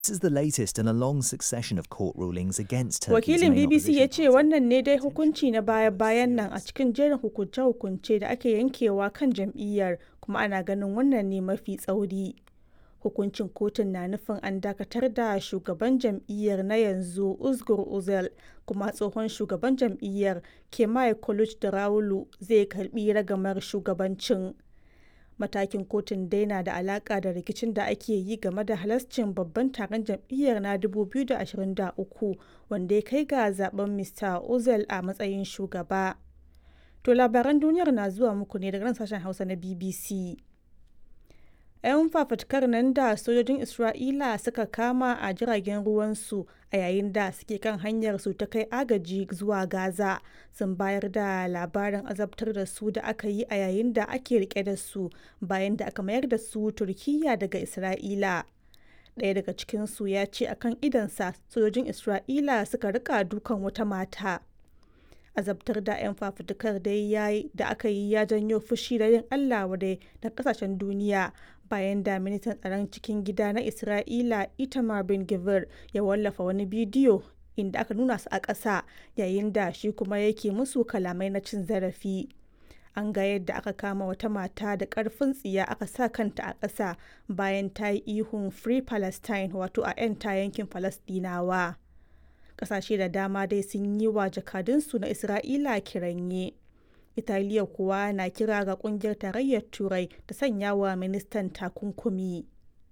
This is the latest in a long succession of court rulings against Turkey's Wakilin main BBC ya opposition ce wannan ne dai hukunci na baya-bayan nan a cikin jerin hukunce-hukunce da ake yankewa kan jam'iyyar kuma ana ganin wannan ne mafi tsauri. Hukuncin kotun na nufin an dakatar da shugaban jam'iyyar na yanzu Uzgur Uzel kuma tsohon shugaban jam'iyyar Kemal Kılıçdaroğlu zai karbi ragamar shugabancin. Matakin kotun dai na da alaka da rikicin da ake yi game da halascin babban taron jam'iyyar na 2023 wanda ya kai ga zaben Mr. Ozel a matsayin shugaba. To labaran duniyar na zuwa muku ne daga nan sashen Hausa na BBC. 'Yan fafutukar nan da sojojin Isra'ila suka kama a jiragen ruwansu a yayin da suke kan hanyar su ta kai agaji zuwa Gaza sun bayar da labarin azabtar da su da aka yi a yayin da ake rike da su bayan da aka mayar da su Turkiyya daga Isra'ila. Ɗaya daga cikinsu ya ce akan idansa sojojin Isra'ila suka rika dukan wata mata. azabtar da 'yan fafutukar dai da aka yi ya janyo fushi da yin Allah wadai na kasashen duniya bayan da ministan tsaron cikin gida na Isra'ila Itamar bin Gvir ya wallafa wani bidiyo inda aka nuna su a ƙasa yayin da shi kuma yake musu kalamai na cin zarafi. An ga yadda aka kama wata mata da ƙarfin tsiya aka sa kanta a ƙasa bayan ta yi ihun Free Palestine wato a 'yan ta yankin Falasɗinawa. kasashe da dama dai sun yi wa jakadunsu na isra'ila kiranye italiya kuwa na kira ga kungiyar tarayyar turai ta sanya wa ministan takunkumi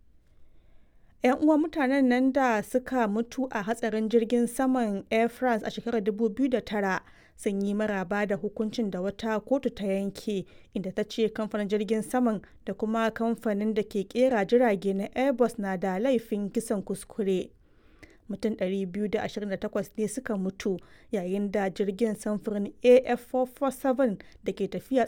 yan uwan mutanen nan da suka mutu a hatsarin jirgin saman air france a shekarar 2009 sun yi maraba da hukuncin da wata kotu ta yanke inda ta ce kamfanin jirgin saman da kuma kamfanin da ke kera jirage na airbus na da laifin kisan kuskure mutum 228 ne suka mutu yayin da jirgin samfurin af447 da ke tafiya